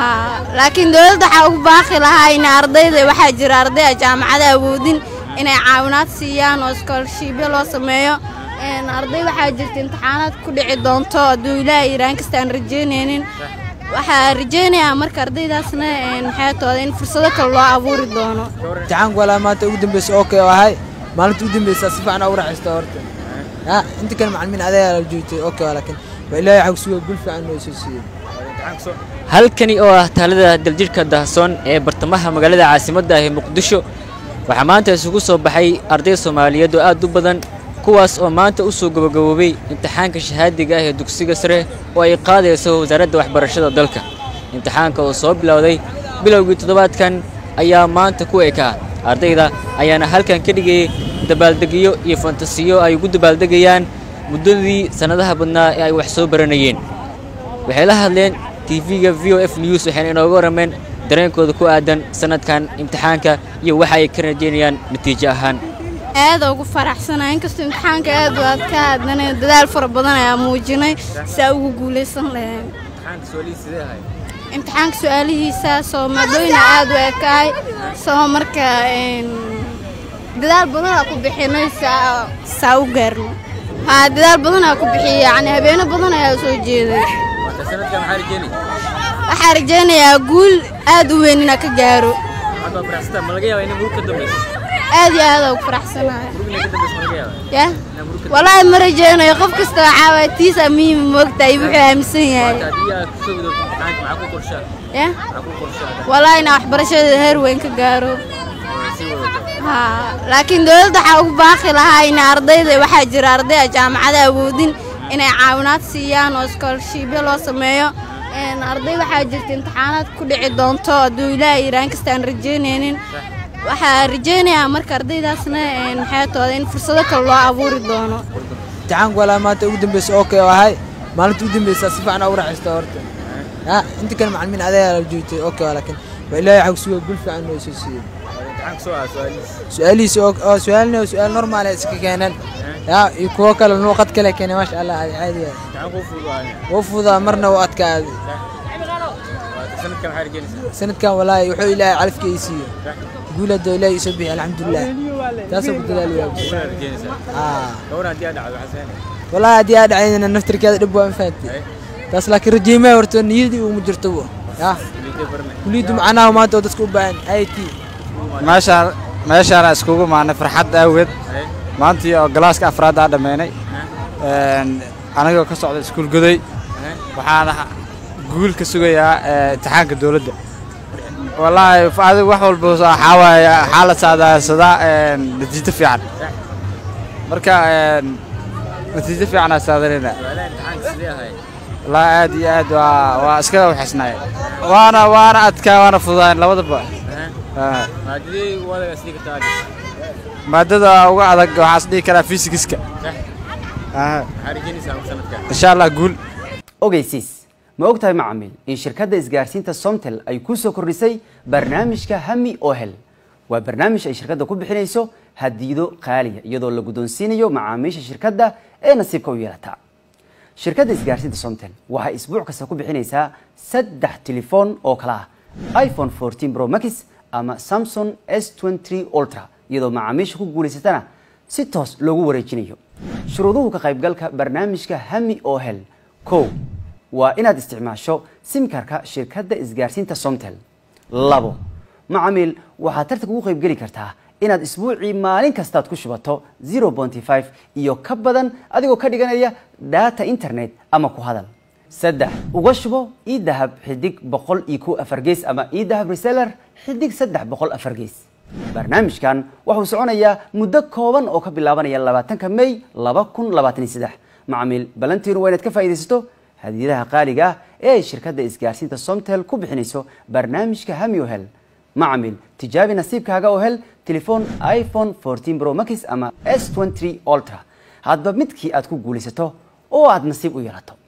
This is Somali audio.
haa laakiin dowladda waxaa ugu baaqi lahaa in ardayda waxaa jira arday aan jaamacada awoodin inay caawinaad siiyaan oo iskoolashiibyo loo sameeyo Een, arday waxaa jirta imtixaanaad ku dhici doonto hadduu ilaahay iraan kasta aan rajeynaynin waxaa rajeynayaa marka ardaydaasna een, maxay tooda in fursado kale loo abuuri doono imtixaanku walaa maanta ugu dambeysa okay oo ahay maalinta ugu dambeysa si fiican ugu raaxaysta horta ya inta kale macalimiin adeegaa la joogtay okay laakiin waa ilaahay waxaa kusuga gul fiican noo soo siiyey halkani oo ah taalada daljirhka dahsoon ee bartamaha magaalada caasimadda ah ee muqdisho waxaa maanta isugu soo baxay arday soomaaliyeed oo aad u badan kuwaas oo maanta u soo gabagaboobay imtixaanka shahaadiga ah ee dugsiga sare oo ay qaadayso wasaaradda waxbarashada dalka imtixaanka oo soo bilowday bilowgii toddobaadkan ayaa maanta ku ekaa ardayda ayaana halkan ka dhigayay dabaaldegyo iyo fantasiyo ay ugu dabaaldegayaan muddadii sannadaha badnaa ee ay wax soo baranayeen waxay la hadleen tv-ga v o f news waxayna inooga warrameen dareenkooda ku aadan sannadkan imtixaanka iyo waxa ay ka rajaynayaan natiijo ahaan aada ugu faraxsanahay inkastoo imtixaanka aad u adka haddana dadaal fara badan ayaa muujinay si aa ugu guulaysan lahayn imtixaanka su-aalihiisa soo maadooyina aad u ekaay soo marka een, dadaal badan aa ku bixinay saa saa u gaarno haa dadaal badan aa ku bixiyay yacni habeeno badan ayaa soo jeeday waxaa rajaynayaa guul aad u weyn inaa ka gaaro aad iyo aad aa ugu faraxsanahay ya walaahi ma rajaynayo qof kasta waxaa waay tiisa muhiim moogtahay wuxuu aaminsan yahay ya walaahi inaa waxbarashada heer weyn ka gaaro haa laakiin dowladda waxaa ugu baaqi lahaa in ardayda waxaa jira arday aan jaamacada awoodin inay caawinaad siiyaan oo iskoolashiibyo loo sameeyo Een, arday waxaa jirta imtixaanaad ku dhici doonto hadduu ilaahay iraan kasta aan rajeynaynin waxaa rajeynayaa marka ardaydaasna een, maxay tooda in fursado kale loo abuuri doono imtixaanku walaa maanta ugu dambeysa okay oo ahay maalinta ugu dambeysa si fiican ugu raaxaysta horta ya inta kale macalimiin adeegaa la joogtay okay laakiin waa ilaahay waxaa kusuga gul fiican noo soo siiyey su-aalihiisa oo oo su-aalna oo su-aal normaal ay iska keeneen ya iyo kuwo kale luuqad kale keeneen maasha allah caadi caadi waay wuu fududaa marna wuu adkaaday sanadkan walaahi wuxuu ilaahay calafka ii siiyo guul hadda ilaahay isoo bixi alxamdulilah taasoo ku dadaalayaa aa walaahi haddii aa dhacaydana naftirkeeda dhib waa mafahanti taas laakiin rajiimaha horta niyadii uma jirto bu ya kuliyaddu macnaha maanta oo dadka u baahan i t meeshaan meeshaana iskugu maanay farxad aaweed maantii oo galaaska afraad aa dhammaynay Een, anagoo ka socda iskuul goday waxaana guul ka sugayaa ee, imtixaanka dowladda wallaahi f- adigu wax walba waxaa waaye waxaa la saadaansadaa een, natiijo fiican marka een, natiijo fiican aa saadanayna wallaahi aad iyo aad waa waa iskaga waxaysnaay waana waana adkaa waana fududaan labadaba Ah. maadada uga adag waxaa is dhihi karaa fisigiska insha allah guul ogeysiis ma ogtahay macamiil in shirkadda isgaarsiinta somtel ay ku soo kordhisay barnaamijka hami ohel waa barnaamij ay shirkadda ku bixinayso hadiido qaaliya iyadoo la guddoonsiinayo macaamiisha shirkadda ee nasiibka u yeelata shirkadda isgaarsiinta somtel waxay isbuuc kasta ku bixinaysaa saddex telefoon oo kala ah iphone 14 pro max ama samsung s23 ultra iyadoo macaamiisha ku guulaysatana si toos loogu wareejinayo shuruuduhu ka qaybgalka barnaamijka hami ohel kow waa inaad isticmaasho simkarka shirkadda isgaarsiinta somtel labo macamiil waxaad tartanka ugu qaybgeli kartaa inaad isbuucii maalin kastaad ku shubato 0.5 iyo ka badan adigoo ka dhiganaya data internet ama ku hadal saddex uga shubo idahab xidig boqol iyo kow afar gees ama idahab reseller xidig saddex boqol afar gees barnaamijkan wuxuu soconayaa muddo kooban oo ka bilaabanaya labaatanka may laba kun labaatan iyo saddex macamiil balantiinu waa inaad ka faa'iidaysato hadiyadaha qaaliga ah ee ay shirkadda isgaarsiinta somtel ku bixinayso barnaamijka hami ohel macamiil tijaabi nasiibkaaga oo hel telefoon iphone 14 pro max ama s23 ultra hadba midkii aad ku guulaysato oo aad nasiib u yeelato